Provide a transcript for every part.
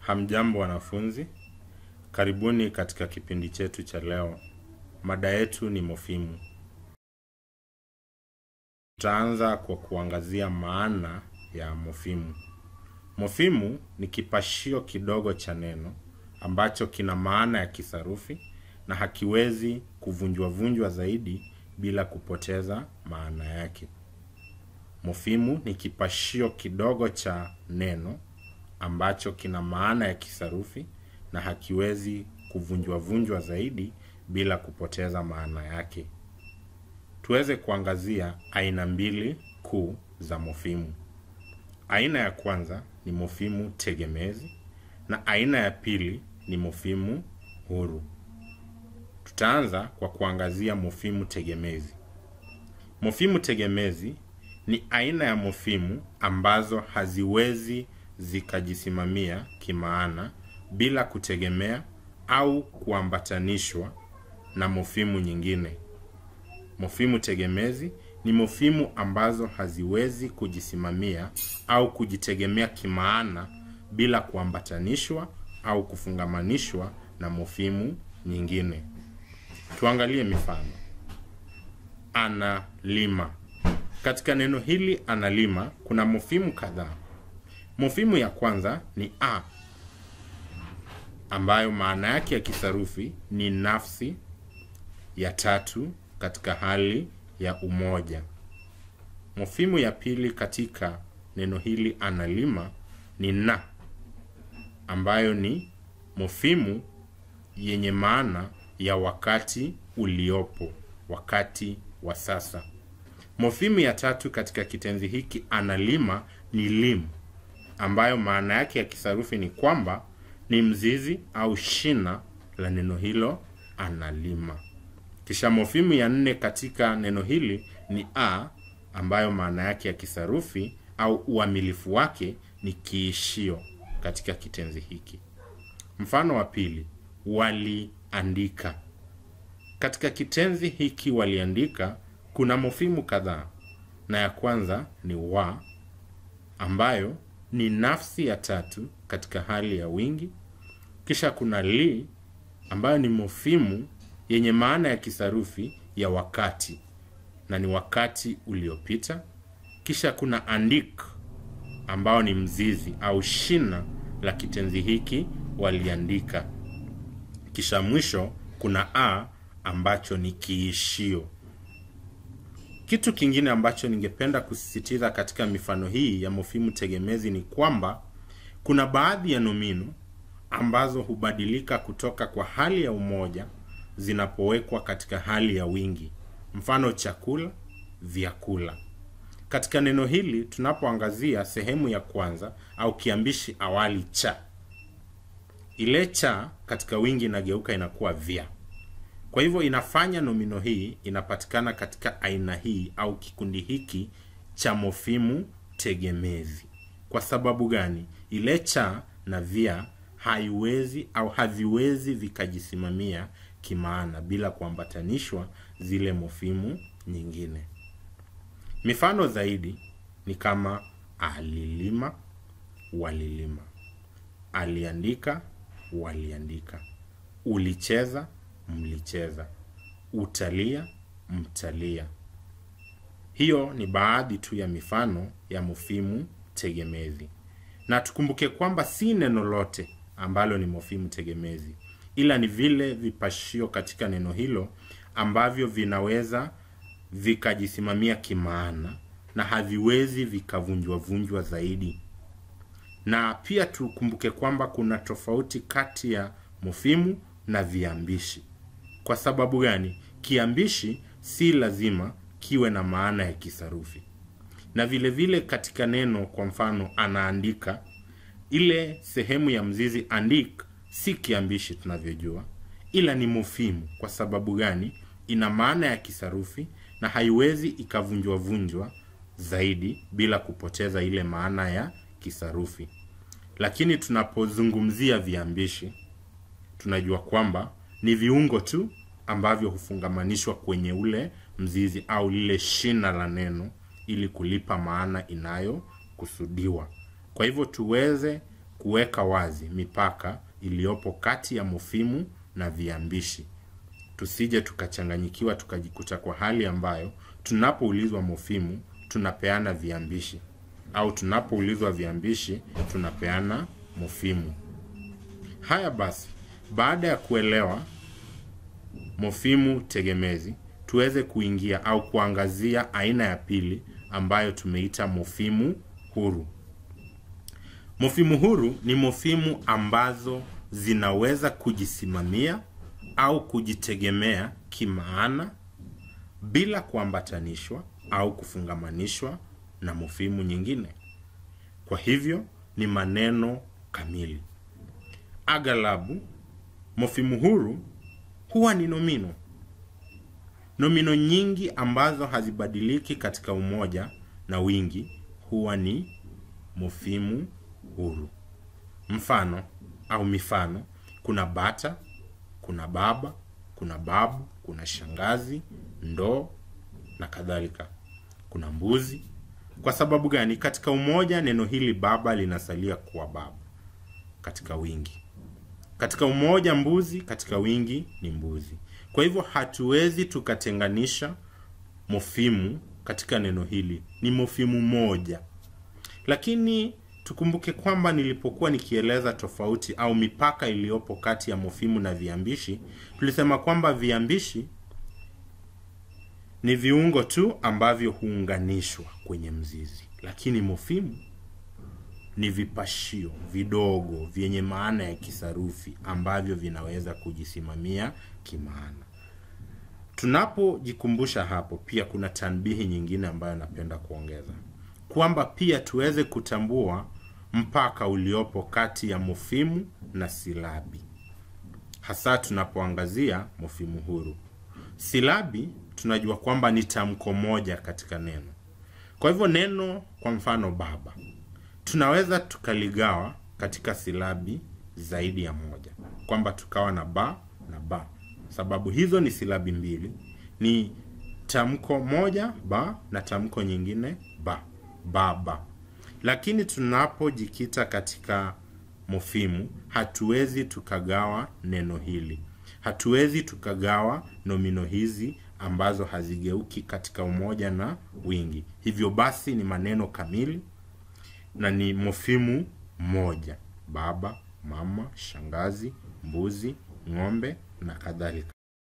Hamjambo wanafunzi, karibuni katika kipindi chetu cha leo. Mada yetu ni mofimu. Tutaanza kwa kuangazia maana ya mofimu. Mofimu ni kipashio kidogo cha neno ambacho kina maana ya kisarufi na hakiwezi kuvunjwa-vunjwa zaidi bila kupoteza maana yake. Mofimu ni kipashio kidogo cha neno ambacho kina maana ya kisarufi na hakiwezi kuvunjwa-vunjwa zaidi bila kupoteza maana yake. Tuweze kuangazia aina mbili kuu za mofimu. Aina ya kwanza ni mofimu tegemezi na aina ya pili ni mofimu huru. Tutaanza kwa kuangazia mofimu tegemezi. Mofimu tegemezi ni aina ya mofimu ambazo haziwezi zikajisimamia kimaana bila kutegemea au kuambatanishwa na mofimu nyingine. Mofimu tegemezi ni mofimu ambazo haziwezi kujisimamia au kujitegemea kimaana bila kuambatanishwa au kufungamanishwa na mofimu nyingine. Tuangalie mifano. Analima. Katika neno hili analima kuna mofimu kadhaa. Mofimu ya kwanza ni a ambayo maana yake ya kisarufi ni nafsi ya tatu katika hali ya umoja. Mofimu ya pili katika neno hili analima ni na ambayo ni mofimu yenye maana ya wakati uliopo, wakati wa sasa. Mofimu ya tatu katika kitenzi hiki analima ni lim ambayo maana yake ya kisarufi ni kwamba ni mzizi au shina la neno hilo analima. Kisha mofimu ya nne katika neno hili ni a ambayo maana yake ya kisarufi au uamilifu wake ni kiishio katika kitenzi hiki. Mfano wa pili, waliandika. Katika kitenzi hiki waliandika kuna mofimu kadhaa, na ya kwanza ni wa ambayo ni nafsi ya tatu katika hali ya wingi. Kisha kuna li ambayo ni mofimu yenye maana ya kisarufi ya wakati na ni wakati uliopita. Kisha kuna andik ambao ni mzizi au shina la kitenzi hiki waliandika. Kisha mwisho kuna a ambacho ni kiishio. Kitu kingine ambacho ningependa kusisitiza katika mifano hii ya mofimu tegemezi ni kwamba kuna baadhi ya nomino ambazo hubadilika kutoka kwa hali ya umoja zinapowekwa katika hali ya wingi. Mfano chakula, vyakula. Katika neno hili tunapoangazia sehemu ya kwanza au kiambishi awali cha, ile cha katika wingi inageuka inakuwa vya. Kwa hivyo inafanya nomino hii inapatikana katika aina hii au kikundi hiki cha mofimu tegemezi. Kwa sababu gani? Ile cha na vya haiwezi au haviwezi vikajisimamia kimaana bila kuambatanishwa zile mofimu nyingine. Mifano zaidi ni kama alilima, walilima, aliandika, waliandika, ulicheza, mlicheza, utalia, mtalia. Hiyo ni baadhi tu ya mifano ya mofimu tegemezi, na tukumbuke kwamba si neno lote ambalo ni mofimu tegemezi, ila ni vile vipashio katika neno hilo ambavyo vinaweza vikajisimamia kimaana na haviwezi vikavunjwa-vunjwa zaidi. Na pia tukumbuke kwamba kuna tofauti kati ya mofimu na viambishi. Kwa sababu gani? Kiambishi si lazima kiwe na maana ya kisarufi, na vile vile katika neno, kwa mfano anaandika, ile sehemu ya mzizi andik si kiambishi tunavyojua, ila ni mofimu. Kwa sababu gani? Ina maana ya kisarufi na haiwezi ikavunjwa-vunjwa zaidi bila kupoteza ile maana ya kisarufi. Lakini tunapozungumzia viambishi, tunajua kwamba ni viungo tu ambavyo hufungamanishwa kwenye ule mzizi au lile shina la neno ili kulipa maana inayokusudiwa. Kwa hivyo tuweze kuweka wazi mipaka iliyopo kati ya mofimu na viambishi tusije tukachanganyikiwa tukajikuta kwa hali ambayo tunapoulizwa mofimu tunapeana viambishi au tunapoulizwa viambishi tunapeana mofimu haya basi baada ya kuelewa mofimu tegemezi tuweze kuingia au kuangazia aina ya pili ambayo tumeita mofimu huru mofimu huru ni mofimu ambazo zinaweza kujisimamia au kujitegemea kimaana bila kuambatanishwa au kufungamanishwa na mofimu nyingine kwa hivyo ni maneno kamili aghalabu mofimu huru huwa ni nomino nomino nyingi ambazo hazibadiliki katika umoja na wingi huwa ni mofimu huru mfano au mifano kuna bata kuna baba kuna babu kuna shangazi ndoo na kadhalika kuna mbuzi kwa sababu gani katika umoja neno hili baba linasalia kuwa baba katika wingi katika umoja mbuzi katika wingi ni mbuzi kwa hivyo hatuwezi tukatenganisha mofimu katika neno hili ni mofimu moja lakini tukumbuke kwamba nilipokuwa nikieleza tofauti au mipaka iliyopo kati ya mofimu na viambishi tulisema kwamba viambishi ni viungo tu ambavyo huunganishwa kwenye mzizi lakini mofimu ni vipashio vidogo vyenye maana ya kisarufi ambavyo vinaweza kujisimamia kimaana tunapojikumbusha hapo pia kuna tanbihi nyingine ambayo napenda kuongeza kwamba pia tuweze kutambua mpaka uliopo kati ya mofimu na silabi hasa tunapoangazia mofimu huru silabi tunajua kwamba ni tamko moja katika neno kwa hivyo neno kwa mfano baba tunaweza tukaligawa katika silabi zaidi ya moja kwamba tukawa na ba na ba sababu hizo ni silabi mbili ni tamko moja ba na tamko nyingine ba baba lakini tunapojikita katika mofimu hatuwezi tukagawa neno hili hatuwezi tukagawa nomino hizi ambazo hazigeuki katika umoja na wingi hivyo basi ni maneno kamili na ni mofimu moja baba mama shangazi mbuzi ng'ombe na kadhalika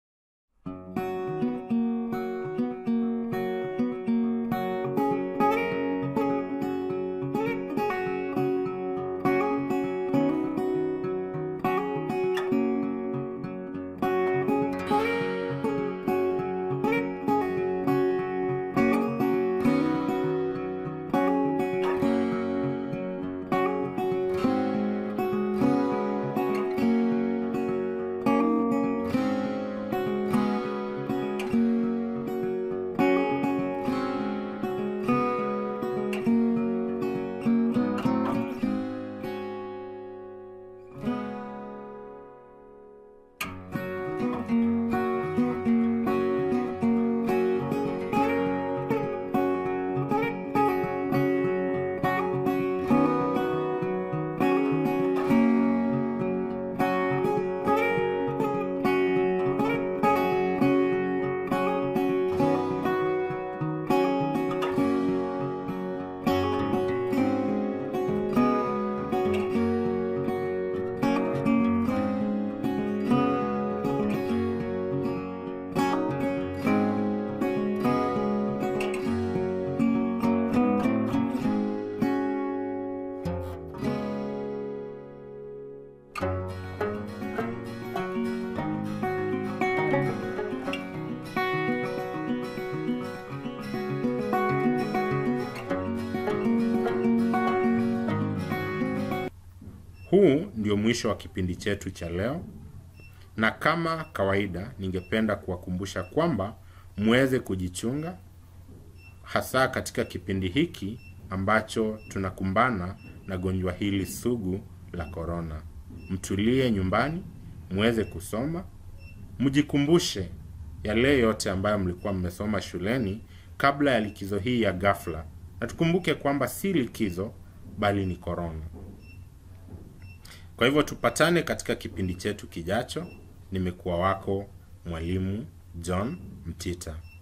huu ndio mwisho wa kipindi chetu cha leo na kama kawaida ningependa kuwakumbusha kwamba muweze kujichunga hasa katika kipindi hiki ambacho tunakumbana na gonjwa hili sugu la korona mtulie nyumbani muweze kusoma mjikumbushe yale yote ambayo mlikuwa mmesoma shuleni kabla ya likizo hii ya ghafla na tukumbuke kwamba si likizo bali ni korona Kwa hivyo tupatane katika kipindi chetu kijacho. Nimekuwa wako mwalimu John Mtita.